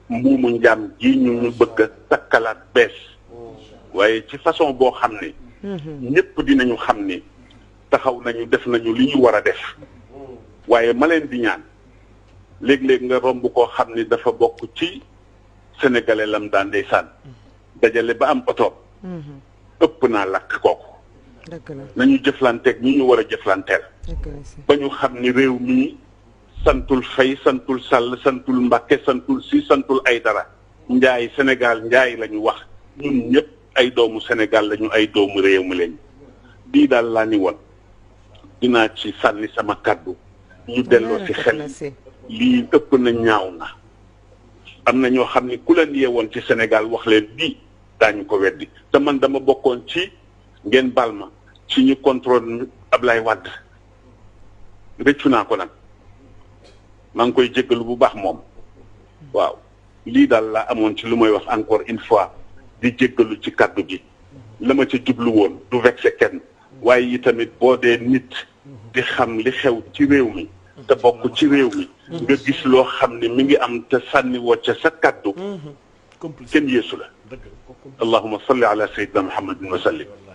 mbuumu njaam ji ñu ñu bëgg a takkalaat bees waaye ci façon boo xam ne ñëpp dinañu xam ni taxaw nañu def nañu li ñu war a def waaye ma leen di ñaan léeg-léeg nga romb koo xam ni dafa bokk ci sénégalais lam daan ndeysaan dajale ba am oto ëpp naa lakk kooku dëgg la nañu jëflanteeg ñi ñu war a jëflanteel dëgg la si ba ñu xam ni réew mi santul fay santul sàll santul mbàkke santul si santul ay dara njaay Sénégal njaay la ñu wax ñun ñëpp ay doomu Sénégal lañu ay doomu réew mi lañu bii daal laa ni woon dinaa ci sànni sama kàddu ñu delloo ci xel na si lii ëpp na ñaaw na am na ñoo xam ni ku leen yeewoon ci Sénégal wax leen lii daañu ko weddi te man dama bokkoon ci ngeen baal ma ci ñu contrôle Ablaye Wade rëccu naa ko nag maa ngi koy jéggalu bu baax moom waaw lii daal laa amoon ci lu may wax encore une fois di jéggalu ci kàddu gi la ma ca jublu woon du vexé kenn waaye yi tamit boo dee nit di xam li xew ci réew mi te bokk ci réew mi nga gis loo xam ne mi ngi am te sànni woo ca sa kàddu complice kenn yeesu la dëgg la ko allahuma salli ala sayyidina muhammadin wa sallim